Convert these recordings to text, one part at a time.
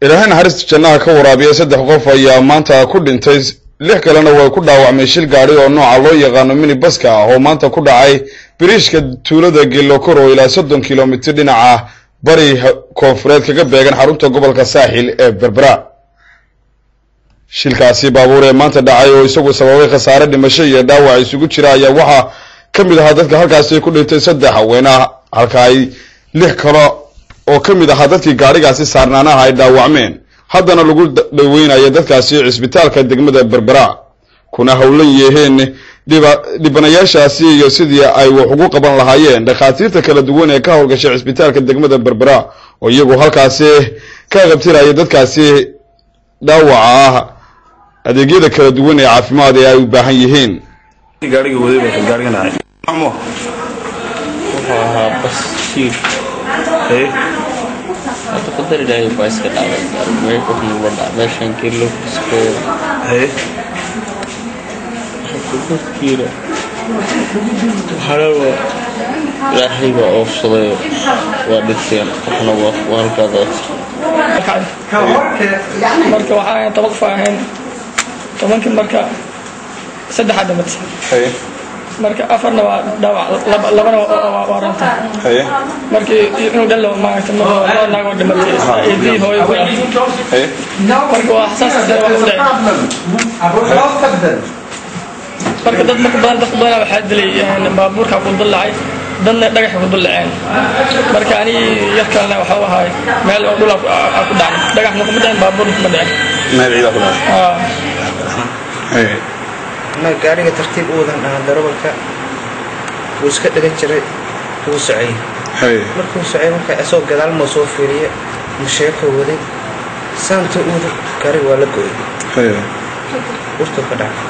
ilaahay naxariista jannaha ka waraabiya saddex qof ayaa maanta ku dhintay lix kalena way ku dhaawacmay shil gaadhi oo nooca loo yaqaano mini baska ah oo maanta ku dhacay biriishka tuulada gelokor oo ilaa soddon kilomitir dhinaca bari koonfureed kaga beegan xarunta gobolka saaxil ee berbera shilkaasi baabuur ee maanta dhacay oo isagu sababay khasaare dhimasho iyo dhaawac isugu jira ayaa waxaa ka mid ahaa dadka halkaasi ku dhintay saddex haweenah halka ay lix kale oo ka mid ahaa dadkii gaadhigaasi saarnaanaha ay dhaawacmeen haddana lagu dhaweynayo dadkaasi cisbitaalka degmada berbera kuna howlan yeeheen dhibanayaashaasi iyo sidii ay wax ugu qaban lahaayeen dhakhaatiirta kala duwan ee ka howlgashay cisbitaalka degmada berbera oo iyagu halkaasi ka qabtiraya dadkaasi dhaawaca ah adeegyada kala duwan ee caafimaad ee ay u baahan yihiin gaariga waday baa ka gaarigan ahay amo wuxuu ahaa bas shiir ee hadda qadari ilaahay baa iska dhacday gaari meel wuxuu la dhac meeshan kilo kiskooda ee dadkiina waxana waa ilaahay baa oofsaday waa dhinteen waxna waa waa halkaadaas marka waxaa ahayn toban qof ahayn tobankii marka saddexaa dhimatay ee marka afarna waa dhaawac laba- labana waa- waa waa ranta ee markii inuu dhalo maaragtay mar laba naag oo dhimatay eedii hooyo ku dhaatay ee marka waa xasaas dare wax u dhacay marka dad marka badan dadka badanaa waxaa dilay een, baabuurka ku dullacay dadna dhagaxa ku dullaceen marka ani yar kalena waxa u ahay meel oo dhul aa ku dhacay dhagaxna kuma dhicin baabuurna kuma dhicin meel ciida ku dhacay Aa. ee ma gaariga tartiib u wadan dhahaa darawalka wuu iska dhagan jiray wuu socay ee markuu socay marka isagoo gadaal moo soo fiiriye musheeko waday saanta uuda gaariga waa la go'ay ee urtuu ka dhacay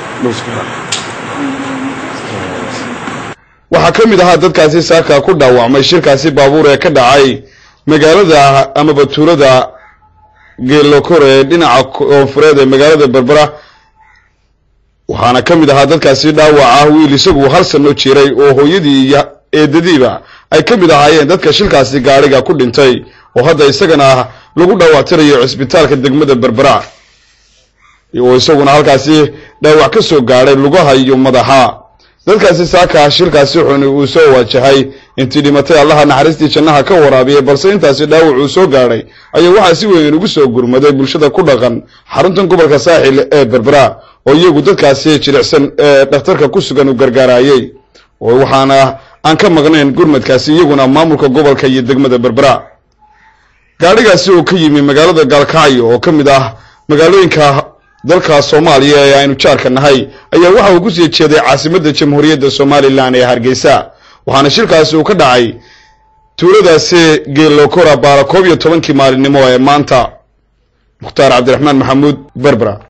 waxaa ka mid ahaa dadkaasi saaka ku dhaawacmay shirkaasi baabuur ee ka dhacay magaalada amaba tuulada geelokor ee dhinaca koonfureed ee magaalada berbera waxaana ka mid ahaa dadkaasi dhaawac ah wiil isagu hal sano jiray oo hooyadii iyo eedadiiba ay ka mid ahaayeen dadka shilkaasi gaadhiga ku dhintay oo hadda isagana lagu dhaawactirayo cisbitaalka degmada berbera oo isaguna halkaasi dhaawac ka soo gaadhay lugaha iyo madaxa dadkaasi saaka shilkaasi xuni uu soo waajahay intii dhimatay allaha naxariistii jannaha ka waraabiyay balse intaasi dhaawac uu soo gaadhay ayaa waxaa si weyn ugu soo gurmaday bulshada ku dhaqan xaruntan gobolka saaxil ee berbera oo iyagu dadkaasi jilicsan ee dhakhtarka ku sugan u gargaarayey oo waxaana aan ka maqnayn gurmadkaasi iyaguna maamulka gobolka iyo degmada berbera gaadhigaasi oo ka yimi magaalada gaalkacyo oo ka mid ah magaalooyinka dalka soomaaliya ee aynu jaarka nahay ayaa waxa uu kusii jeeday caasimadda jamhuuriyadda somalilan ee hargeysa waxaana shilkaasi uu ka dhacay tuuladaasi geelokora baara koob iyo tobankii maalinimo ee maanta mukhtaar cabdiraxmaan maxamuud berbera